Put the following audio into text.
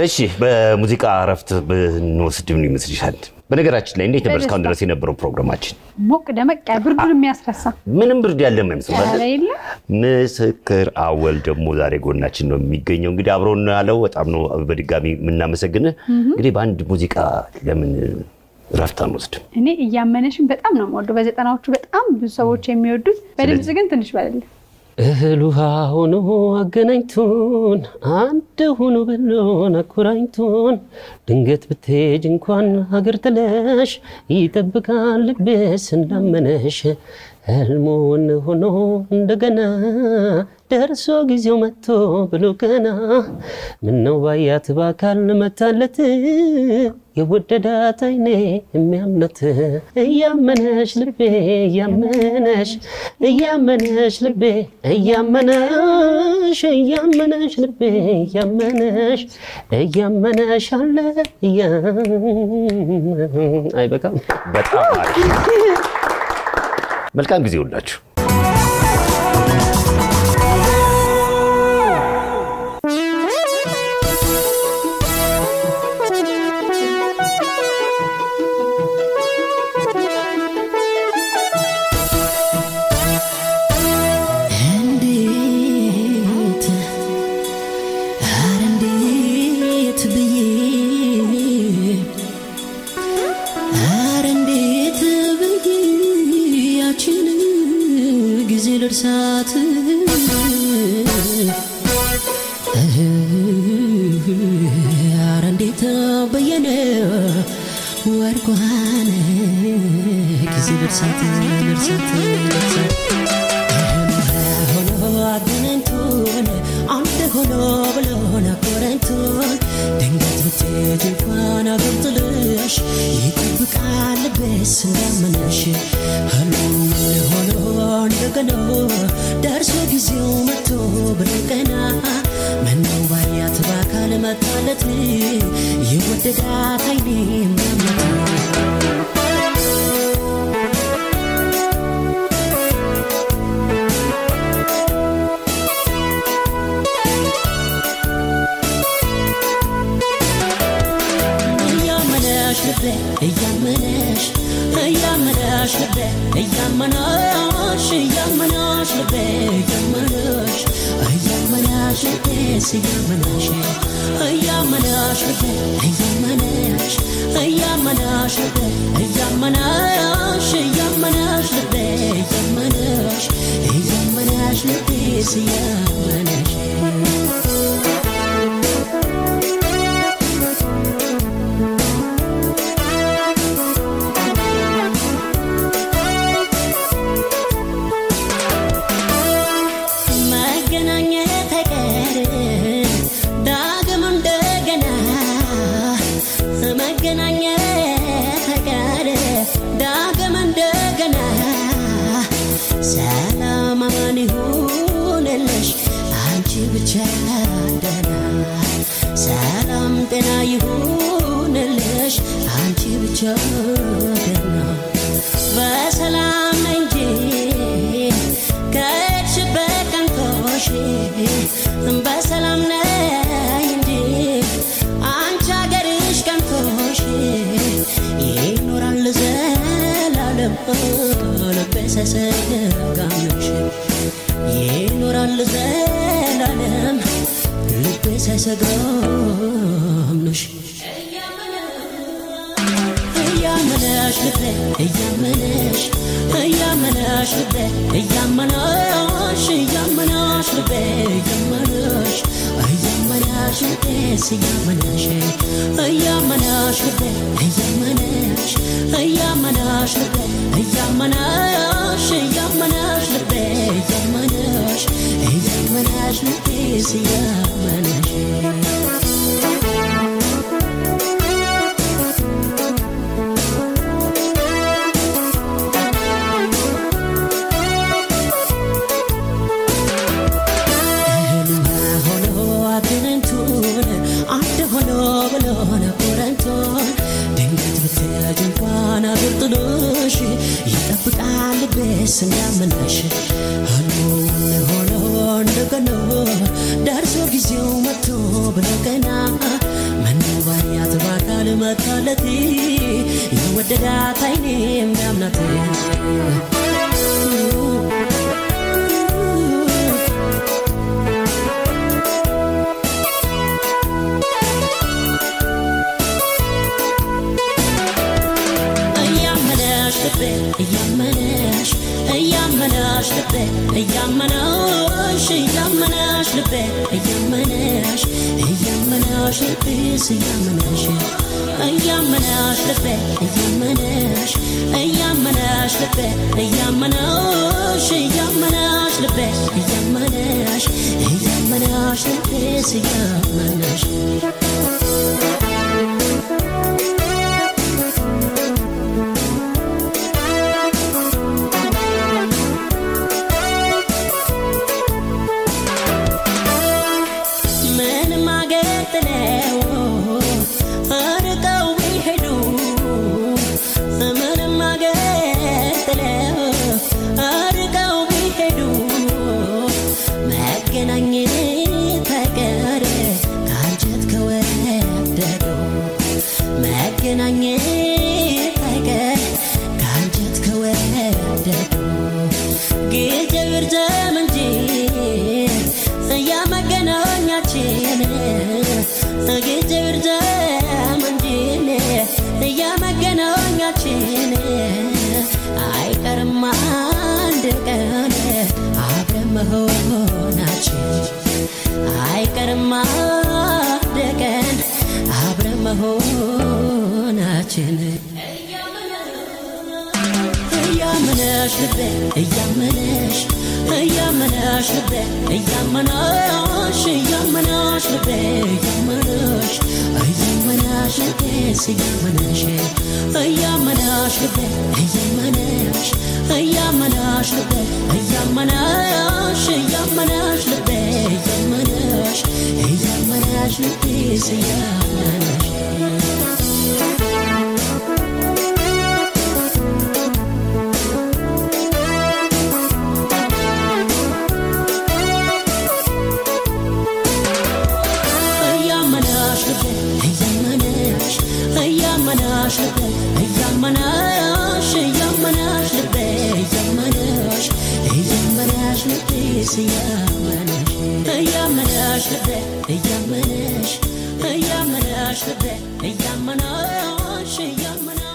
እሺ በሙዚቃ እረፍት ብንወስድ ምን ይመስልሻል? በነገራችን ላይ እንዴት ነበር እስካሁን ድረስ የነበረው ፕሮግራማችን? ሞቅ ደመቅ ያ ብርዱን የሚያስረሳ ምንም ብርድ ያለ አይመስልም ኧረ አይደል? የለም። ምስክር አወል ደግሞ ዛሬ ጎናችን ነው የሚገኘው። እንግዲህ አብሮን ያለው በጣም ነው በድጋሚ የምናመሰግንህ። እንግዲህ በአንድ ሙዚቃ ለምን እረፍት አንወስድም? እኔ እያመነሽን በጣም ነው የምወደው። በዘጠናዎቹ በጣም ብዙ ሰዎች የሚወዱት በድምፅ ግን ትንሽ በለለ እህል ውሃ ሆኖ አገናኝቶን አንድ ሆኖ ብሎን አኮራኝቶን ድንገት ብትሄጅ እንኳን ሀገር ጥለሽ ይጠብቃል ልቤስ እንዳመነሽ ህልሙን ሆኖ እንደገና ደርሶ ጊዜው መጥቶ ብሎ ገና ምነው ባያት በአካል መታለት የወደዳት አይኔ የሚያምነት እያመነሽ ልቤ እያመነሽ እያመነሽ ልቤ እያመነሽ እያመነሽ ልቤ እያመነሽ እያመነሽ አለ እያ- አይበቃም። በጣም አሪፍ። መልካም ጊዜ ሁላችሁ። እንዴት ኧረ እንዴት ብዬ ኧረ እንዴት ብዬ ያችን ጊዜ ልርሳት ኧረ እንዴት በየነ ወርቋን ጊዜ ልርሳት ልርሳት ልርሳት ሆኖ አገናኝቶን አንድ ሆኖ ብሎን አኮራኝቶን ድንገት ብትሄጂ እንኳን አገር ጥለሽ ይጠብቃል ልቤስ እንዳመነሽ ህልም ሆኖ እንደገና ደርሶ ጊዜው መጥቶ ብሎ ቀና ምነው ባያት በአካል መጣለት የወደዳት አይኔ የሚያምነት እያመነሽ ልቤ እያመነሽ እያመነሽ ልቤ እያመነሽ እያመነሽ ልቤ እያመነሽ እያመነሽ ልቤስ እያመነሽ እያመነሽ ልቤ እያመነሽ እያመነሽ ልቤ እያመነሽ እያመነሽ ልቤ እያመነሽ እያመነሽ ልቤስ እያመነሽ መገናኘት አይቀርም ዳግም እንደገና መገናኘት አይቀርም ዳግም እንደገና ሰላም አማን ይሁንልሽ አንቺ ብቻ ደህና ሰላም ጤና ይሁንልሽ አንቺ ብቻ ደህና በሰላም ነኝ እንጂ ከሄድሽበት ቀንቶሽ በሰላም ነኝ እንጂ አንቺ አገርሽ ቀንቶሽ ይኖራል ዘላለም ልቤ ሳይሰጋምሽ ይኖራል ዘላለም ልቤ ሳይሰጋምሽ እያመነሽ ልቤ እያመነሽ እያመነሽ ልቤ እያመነሽ እያመነሽ ልቤ እያመነሽ እያመነሽ ልቤስ እያመነሽ እያመነሽ ልቤ እያመነሽ እያመነሽ ልቤ እያመነሽ እያመነሽ ልቤ እያመነሽ እያመነሽ ልቤስ እያመነሽ እህሉማ ሆኖ አገናኝቶን አንድ ሆኖ ብሎን አኮራኝቶን ድንገት ብትሄጂ እንኳን አገር ጥሎሽ ይጠብቃል ልቤስ እንዳመነሽ ህልሙን ሆኖ እንደገና ደርሶ ጊዜው መጥቶ ብሎ ገና ሳያት በአካል መታለት የወደዳት አይኔ የሚያምናት እያመነሽ ልቤ እያመነሽ እያመነሽ ልቤ እያመነሽ እያመነሽ ልቤ እያመነሽ እያመነሽ ልቤስ እያመነሽ እያመነሽ ልቤ እያመነሽ እያመነሽ ልቤ እያመነሽ እያመነሽ ልቤ እያመነሽ እያመነሽ ልቤስ እያመነሽ ምንም አገር ጥለው ርቀው ቢሄዱ ምንም አገር ጥለው ርቀው ቢሄዱ መገናኘት አይቀር ከአንጀት ከወደዱ መገናኘት አይቀር ከአንጀት ከወደዱ ጊዜ ይርዘም እንጂ እያመገናኛችን ጊዜ ይርዘም እንጂ እያመገናኛችን አይቀርም አንድ ቀን አብረን መሆናችን አይቀርም አንድ ቀን አብረን መሆናችን እያመነሽ ልቤ እያመነሽ እያመነሽ ልቤ እያመነሽ እያመነሽ ልቤ እያመነሽ እያመነሽ ልቤስ እያመነሽ እያመነሽ ልቤ እያመነሽ እያመነሽ ልቤ እያመነሽ እያመነሽ ልቤ እያመነሽ እያመነሽ ልቤስ እያመነሽ እያመነሽ ልቤ እያመነሽ እያመነሽ ልቤ እያመነሽ እያመነሽ ልቤ እያመነሽ እያመነሽ ልቤስ እያመነሽ እያመነሽ ልቤ እያመነሽ እያመነሽ ልቤ እያመነሽ እያመነሽ